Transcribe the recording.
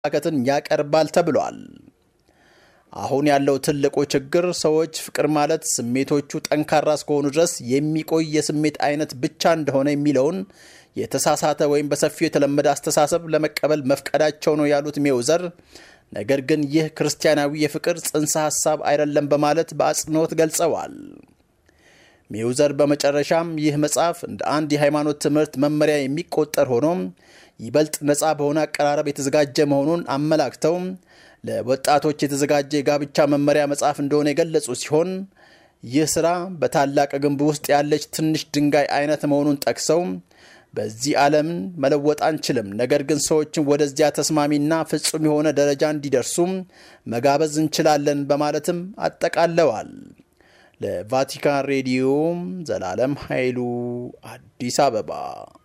አመለካከትን ያቀርባል ተብሏል። አሁን ያለው ትልቁ ችግር ሰዎች ፍቅር ማለት ስሜቶቹ ጠንካራ እስከሆኑ ድረስ የሚቆይ የስሜት አይነት ብቻ እንደሆነ የሚለውን የተሳሳተ ወይም በሰፊው የተለመደ አስተሳሰብ ለመቀበል መፍቀዳቸው ነው ያሉት ሜውዘር፣ ነገር ግን ይህ ክርስቲያናዊ የፍቅር ጽንሰ ሐሳብ አይደለም በማለት በአጽንኦት ገልጸዋል። ሜውዘር በመጨረሻም ይህ መጽሐፍ እንደ አንድ የሃይማኖት ትምህርት መመሪያ የሚቆጠር ሆኖም ይበልጥ ነፃ በሆነ አቀራረብ የተዘጋጀ መሆኑን አመላክተው ለወጣቶች የተዘጋጀ የጋብቻ መመሪያ መጽሐፍ እንደሆነ የገለጹ ሲሆን ይህ ሥራ በታላቅ ግንብ ውስጥ ያለች ትንሽ ድንጋይ አይነት መሆኑን ጠቅሰው በዚህ ዓለም መለወጥ አንችልም፣ ነገር ግን ሰዎችን ወደዚያ ተስማሚና ፍጹም የሆነ ደረጃ እንዲደርሱም መጋበዝ እንችላለን በማለትም አጠቃለዋል። ለቫቲካን ሬዲዮ ዘላለም ኃይሉ አዲስ አበባ